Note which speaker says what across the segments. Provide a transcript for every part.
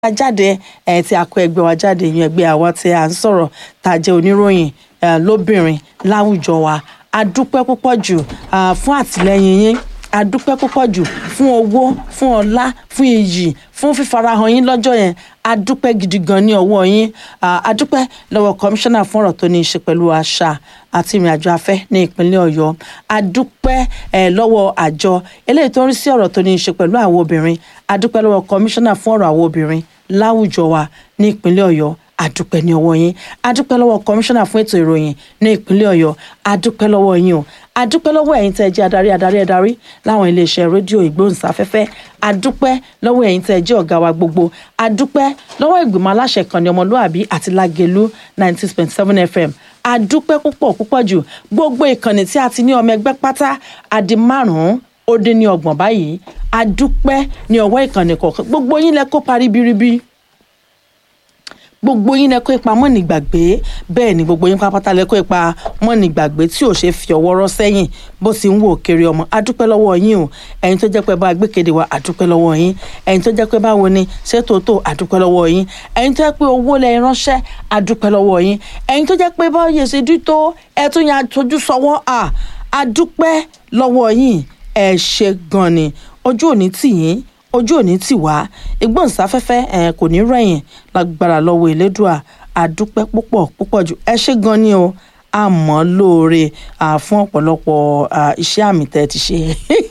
Speaker 1: jáde ẹ tí a kó ẹgbẹ́ wa jáde yan ẹgbẹ́ àwa tí a ń sọ̀rọ̀ tá a jẹ́ oníròyìn ẹ, lóbìnrin láwùjọ wa a dúpẹ́ púpọ̀ jù ah, fún àtìlẹ́yìn yín a dúpẹ́ púpọ̀ jù fún owó fún ọlá fún iyì fún fífarahàn yín lọ́jọ́ yẹn a dúpẹ́ gidi gan ní ọwọ́ yín Ah, a dúpẹ́ lọ́wọ́ kọmíṣánná fún ọ̀rọ̀ tó ní í ṣe pẹ̀lú àṣà àti ìrìn àjò afẹ́ ní ìpínlẹ̀ ọ̀yọ́ a dúpẹ́ eh, lọ́wọ́ àjọ eléyìí tó ń rí sí ọ̀rọ̀ tó ní í ṣe pẹ̀lú àwọn obìnrin a dúpẹ́ lọ́wọ́ kọmíṣánná fún ọ̀rọ̀ àwọn obìnrin láwùjọ wa ní ìpínlẹ̀ ọ̀yọ́ adúpẹ́ ní ọwọ́ yín adúpẹ́ lọ́wọ́ kọmíṣánná fún ètò ìròyìn ní ìpínlẹ̀ ọ̀yọ́ adúpẹ́ lọ́wọ́ yín o adúpẹ́ lọ́wọ́ ẹ̀yin tẹ́ ẹ jẹ́ adarí adarí adarí láwọn iléeṣẹ́ rédíò ìgbóhùnsáfẹ́fẹ́ adúpẹ́ lọ́wọ́ ẹ̀yin tẹ́ ẹ jẹ́ ọ̀gá wa gbogbo adúpẹ́ lọ́wọ́ ìgbìmọ̀ aláṣẹ kan ní ọmọlúàbí àti lágẹ̀lú ninety six point seven fm adúpẹ́ púpọ̀ púpọ̀ jù gbogbo ìkànnì tí a ti ní ọmọ ẹgbẹ́ pátá adi márùn-ún ó dín ní ọgbọ̀n báyìí adúpẹ́ ní ọwọ́ ìkànnì kọ̀ọ̀kan gbogbo yín lẹ kópa ribiribi gbogbo yín lẹ kó ipa mọ́ni gbàgbé bẹ́ẹ̀ ni gbogbo yín pápátá lẹ kó ipa mọ́ni gbàgbé tí ò ṣe fi ọwọ́ rọ́ sẹ́yìn bó ti ń wò kiri ọmọ adúpẹ́ lọ́wọ́ yín o ẹ̀yin tó jẹ́ pé bá gbékéde wa adúpẹ́ lọ́wọ́ yín ẹ̀yin tó jẹ́ pé báwo ni ṣé tòótọ́ adúpẹ́ lọ́wọ́ yín ẹ̀yin tó jẹ́ pé owó lẹ ránṣẹ́ adúpẹ́ lọ́wọ́ yín ẹ̀yin tó jẹ́ pé báwo yẹ ṣe dí tó ẹ tún yàn àtọ́jú sọ́wọ́ à adúpẹ́ lọ́wọ́ yín ẹ ṣe gan ni ojú òní tì yín ojú òní tì wá ìgbóhùnsáfẹ́fẹ́ ẹ̀ kò ní rẹ̀yìn lágbára lọ́wọ́ elédùà àdúpẹ́ púpọ̀ púpọ̀ jù ẹ ṣé gan ni o àmọ́ lóore à, fún ọ̀pọ̀lọpọ̀ à, iṣẹ́ àmì tẹ́ ẹ ti ṣe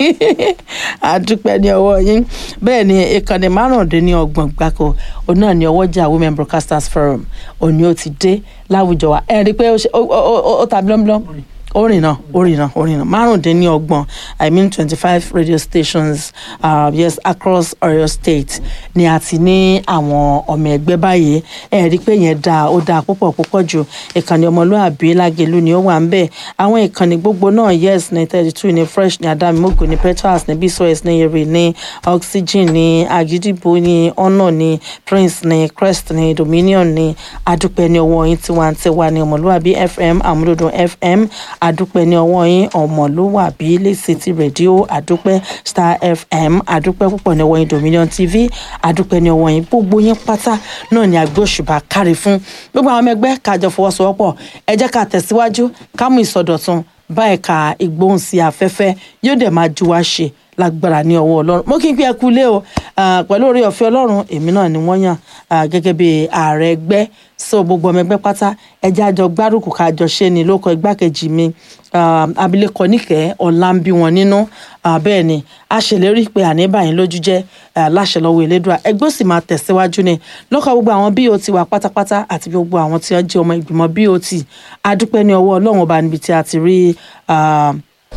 Speaker 1: àdúpẹ́ ní ọwọ́ yín bẹ́ẹ̀ ni ìkànnì márùndínlọ́gbọ̀n gbáko òun náà ni ọwọ́jà women broadcasters forum òní ó ti dé láwùjọ wa ẹ rí i pé ó ṣe- ó- ó- ó- ó ta blọ́mblọ́m orin náà orin náà orin náà márùndínlọ́gbọ̀n i mean twenty five radio stations uh, yes across Ọ̀yọ́ state ni a ti ní àwọn ọmọ ẹgbẹ́ báyìí ẹ rí i pé yẹn dáa ó dáa púpọ̀ púpọ̀ jù ìkànnì ọmọlúàbí lágẹ̀lú ni ó wà ń bẹ̀ àwọn ìkànnì gbogbo náà yes ní thirty two ní fresh ní adamimogo ní petals ní bsos ní èrè ní oxygen ní agidigbo ní honor ní prince ní crest ní dominion ní adúpẹ́ ní ọwọ́ yín tiwantiwa ní ọmọlúàbí fm àmúlòdùn fm adúpẹ́ ní ọwọ́ yín ọmọlúwàbí lẹ́sìtì rédíò adúpẹ́ star fm adúpẹ́ púpọ̀ ní ọwọ́ yín dominion tv adúpẹ́ ní ọwọ́ yín gbogbo yín pátá náà ni àgbẹ̀ òṣùbà kárí fún gbogbo àwọn ọmọ ẹgbẹ́ kájọ fọwọ́sowọ́pọ̀ ẹ jẹ́ ká tẹ̀síwájú ká mú ìsọdọ̀tun bá ẹ̀ka ìgbóhùnsí afẹ́fẹ́ yóò dẹ̀ máa ju wá ṣe lágbára ní ọwọ́ ọlọ́run mo kí n pé ẹ kú ilé o Ah, pẹ̀lú orí ọ̀fẹ́ ọlọ́run èmi náà ni wọ́n yàn ah, gẹ́gẹ́ bí ààrẹ ẹgbẹ́ so gbogbo ọmọ ẹgbẹ́ pátá ẹjẹ́ àjọ gbárùkù kájọ ṣe ni lóko igbákejì mi ah, abilékọ níkẹ́ ọ̀la ń bí wọn nínú Ah, bẹ́ẹ̀ ni a ṣèlérí pé àní báyìí lójú jẹ́ ah, láṣẹ lọ́wọ́ elédùà ẹgbẹ́ ó sì máa tẹ̀síwájú ni lọ́kọ̀ gbogbo àwọn bot wa pátápátá àti gbogbo àwọn tí wọ́n jẹ́ ọmọ ìgbìmọ̀ bot adúpẹ́ ní ọwọ́ ọlọ́run ọba níbi tí a ti rí ah,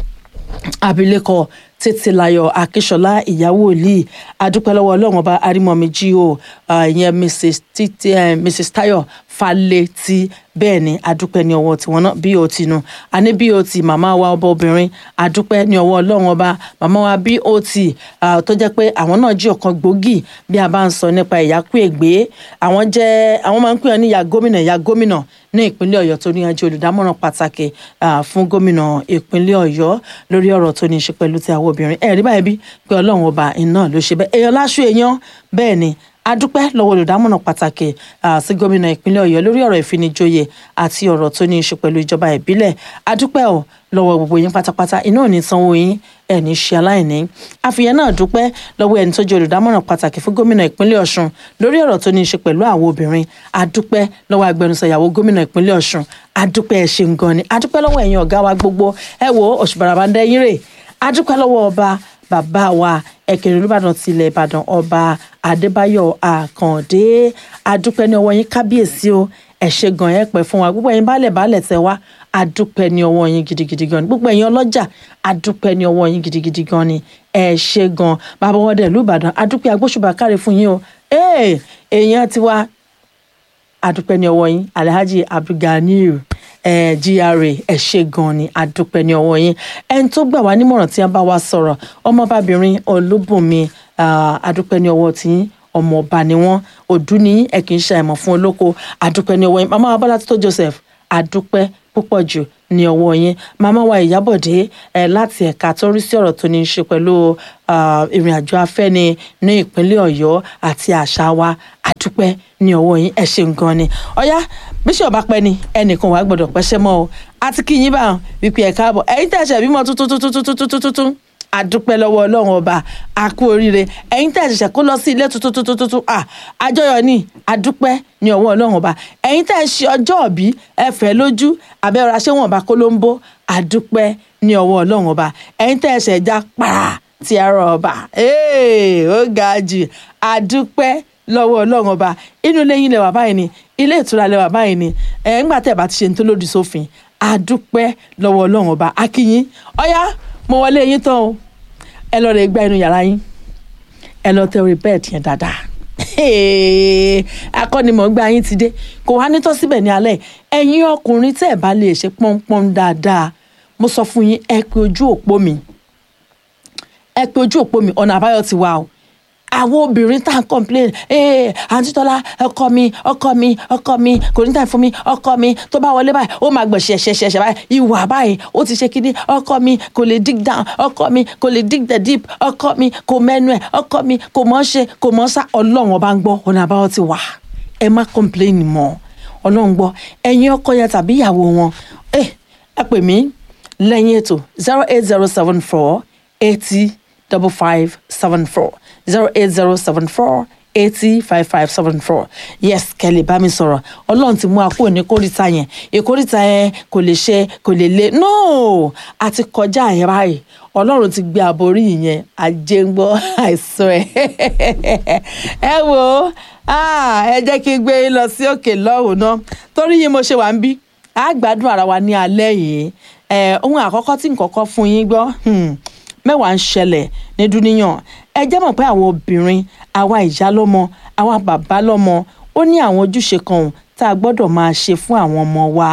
Speaker 1: abilékọ títílayọ̀ akíṣọlá ìyàwó òlì adúpẹ́ lọ́wọ́ ọlọ́run ọba arímọ̀mí jíò ìyẹn mrs títí eh, mrs tayo falẹ́tì bẹ́ẹ̀ ni adúpẹ́ ní ọwọ́ tiwọn náà bot nu àní bot màmá wa ọba obìnrin adúpẹ́ ní ọwọ́ ọlọ́run ọba màmá wa bot ah, tó jẹ́ pé àwọn náà jí ọ̀kan gbòógì bí a bá ń sọ nípa ìyákú ègbé àwọn jẹ́ àwọn máa ń pè ọ́ ní ìyá gómìnà ìyá gómìnà ní ìpínlẹ̀ ọ̀yọ́ tó ní ọjọ́ olùdámọ̀ràn pàtàkì ah, fún gómìnà ìpínlẹ̀ ọ̀yọ́ lórí ọ̀rọ̀ tó ní í ṣe pẹ̀lú ti àwọn obìnrin ẹ̀rí báyìí bí pé ọlọ́run ọba iná ló ṣe bẹ́ẹ̀ èèyàn láṣù èèyàn bẹ́ẹ̀ ni adúpẹ́ lọ́wọ́ olùdámọ̀ràn pàtàkì ah, sí gómìnà ìpínlẹ̀ ọ̀yọ́ lórí ọ̀rọ̀ ìfinijoyè àti ọ̀rọ̀ tó ní í ṣe pẹ̀lú ìjọba ìbílẹ̀ adúpẹ́ ọ̀ lọ́wọ́ gbogbo yín pátápátá iná ò ní sanwó yín ẹ̀ ní ṣe aláìní àfihàn náà dúpẹ́ lọ́wọ́ ẹni tó jẹ́ olùdámọ̀ràn pàtàkì fún gómìnà ìpínlẹ̀ ọ̀ṣun lórí ọ̀rọ̀ tó ní í ṣe pẹ̀lú àwọn obìnrin adúpẹ́ lọ́wọ́ agbẹnusọ ìyàwó gómìnà ìpínlẹ̀ ọ̀ṣun adúpẹ́ ẹ̀ ṣeun gan ni adúpẹ́ lọ́wọ́ ẹ̀yin ọ̀gá wa gbogbo ẹ wo òṣùbàràbà ń dẹ́yìn rè adúpẹ́ lọ́wọ́ ọba bàbá wa ẹ̀kẹrin olùbàdàn tilẹ̀ ìbàdàn ọba adébáyọ̀ àkàndé adúpẹ́ ní ọwọ́ yín kábíyèsí o ẹ ṣé gan ẹ pẹ́ fún wa gbogbo ẹ̀yin baálẹ̀ baálẹ̀ tẹ wá adúpẹ́ ní ọwọ́ yín gidigidi gan ni gbogbo ẹ̀yin ọlọ́jà adúpẹ́ ní ọwọ́ yín gidigidi gan ni ẹ ṣé gan bàbá wọn dẹ̀ lùbàdàn adúpẹ́ agbóṣùbà káre fún yín o ee èèyàn tiwa adúpẹ́ ní ọwọ́ yín alhaji abdulganiyu eh, gra ẹ ṣé gan ni adúpẹ́ ní ọwọ́ yín ẹni tó gbà wá nímọ̀ràn tí a bá wa sọ̀rọ̀ ọmọbabìnrin olúbùnmi ah, adúpẹ́ ní ọwọ́ tí ọmọ ọba ni wọ́n òdú ní ẹ kì í ṣe àìmọ̀ fún olóko adúpẹ́ ní ọwọ́ yín màmá abọ́lá tó joseph adúpẹ́ púpọ̀ jù ní ọwọ́ yín màmá wa ìyábọ̀dé ẹ̀ láti ẹ̀ka tó rí sí ọ̀rọ̀ tó ní í ṣe pẹ̀lú ìrìn àjò afẹ́ni ní ìpínlẹ̀ ọ̀yọ́ àti àṣà wa àdúpẹ́ ní ọwọ́ yín ẹ ṣeun gan ni ọ̀yá bíṣọ̀ bá pẹ́ ni ẹnìkan wàá gbọ́dọ̀ pẹ́ṣẹ́ mọ́ o àti kí yín bá wọn wípé ẹ̀ káàbọ̀ ẹ̀yin tẹ̀sẹ̀ bímọ tuntun tuntun tuntun tuntun tuntun àdúpẹ́ lọ́wọ́ ọlọ́run ọba àkú oríire ẹ̀yin tẹ̀ ṣẹ̀ṣẹ̀ kó lọ sí ilé tuntun tuntun tuntun à àjọyọ̀ ní àdúpẹ́ ní ọwọ́ ọlọ́run ọba ẹ̀yin tẹ̀ ṣe ọjọ́ òbí ẹ̀fẹ̀ lójú abẹ́rẹ́ aṣẹ́wọ̀n ọba kólóńbó àdúpẹ́ ní ọwọ́ ọlọ́run ọba ẹ̀yin tẹ̀ ṣẹ̀ já para ti ara ọba ó ga jù àdúpẹ́ lọ́wọ́ ọlọ́run ọba inú ilé yín lẹ́wà báyìí ni ilé ìtura lẹ́wà báyìí ni ẹ̀ ńgbà tẹ̀ bá ti ṣe ní tó lòdì sófin àdúpẹ́ lọ́wọ́ ọlọ́run ọba akínyín ọ̀yá mo wọlé yín tán o ẹ lọ rẹ gbá inú yàrá yín ẹ lọ tẹ orí bẹ́ẹ̀dì yẹn dáadáa akọ́nimọ̀ọ́gbá yín ti dé kò wá nítọ́ síbẹ̀ ní alẹ́ ẹ̀yin ọkùnrin tẹ́ ẹ̀ bá lè ṣe pọ́npọ́n dáadáa mo sọ fún yín ẹ pé ojú òpó mi ẹ pé ojú òpó mi ọ̀nà àbáyọ ti wà o àwọn obìnrin tá à ń complain ee àǹtí tọ́lá ọkọ mi ọkọ mi ọkọ mi kò ní tàn fún mi ọkọ mi tó bá wọlé báyìí ó máa gbọ̀n ṣẹ̀ṣẹ̀ṣẹ̀ báyìí ìwà báyìí ó ti ṣe kíní ọkọ mi kò lè dig down ọkọ mi kò lè dig the deep ọkọ mi kò mẹ́nu ẹ̀ ọkọ mi kò mọ̀ ṣe kò mọ̀ sá ọlọ́run ọba ń gbọ́ ọ̀nà àbáwọ̀ ti wà ẹ má complain mọ́ ọlọ́run gbọ́ ẹ̀yin ọkọ yẹn tàbí ìyàwó wọn ẹ ẹ pè mí lẹ́yìn ètò zero eight zero seven four eighty double five seven four zero eight zero seven four eighty five five seven four yes kẹ́lẹ́ bá mi sọ̀rọ̀ ọlọ́run ti mú akó ní kórìíta yẹn ìkórìíta yẹn kò lè ṣe kò lè lé no a ti kọjá yẹn báyìí ọlọ́run ti gbé àborí yẹn ajé ń gbọ́ àìsàn ẹ̀ ẹ wo ẹ jẹ́ kí n gbé yín lọ sí òkè lọ́hùn náà torí yín mo ṣe wà ń bí a gbádùn ara wa ní alẹ́ yìí ohun àkọ́kọ́ tí n kọ́kọ́ fún yín gbọ́ mẹ́wàá ń ṣẹlẹ̀ ní dúníyàn ẹ jẹ́ mọ̀ pé àwọn obìnrin àwa ìyá lọ́mọ àwa bàbá lọ́mọ ó ní àwọn ojúṣe kan tá a gbọ́dọ̀ máa ṣe fún àwọn ọmọ wa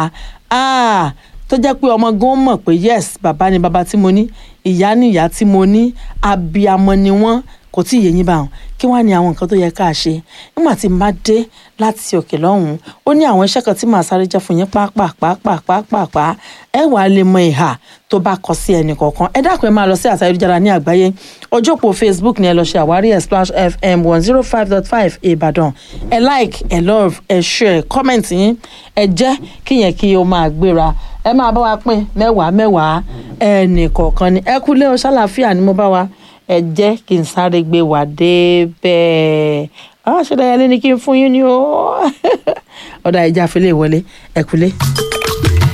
Speaker 1: tó jẹ́ pé ọmọ gan mọ̀ pé yes bàbá ni bàbá tí mo ní ìyá ni ìyá tí mo ní abiyamọ ni wọ́n kò tí ì yé yín bá wọn kí wọ́n á ní àwọn nǹkan tó yẹ ká ṣe nígbà tí n bá dé láti òkè lọ́hùn-ún ó ní àwọn iṣẹ́ kan tí màá sáré jẹ́ fún yín pàápàá ẹ wàá lè mọ ìhà tó bá kọ sí ẹnì kọ̀ọ̀kan ẹ dákun ẹ máa lọ sí àṣà ayélujára ní àgbáyé ojú òpó facebook ni ẹ lọ ṣe àwárí ẹ splash fm one zero five dot five ìbàdàn ẹ like ẹ love ẹ share comment yín ẹ jẹ́ kíyẹn kí o máa gbéra ẹ máa bá wa pín mẹ́wàá mẹ́wàá ẹnì kọ̀ọ̀kan ni ẹ kúlé o ṣàlàáfíà ni mo bá wa ẹ jẹ́ kí n sáré gbé wà débẹ̀ àwọn àṣẹdáyà lé ní kí n fún yín ní o ọ̀dà ìjà àfẹlẹ́ ìwọlé ẹ kúlé.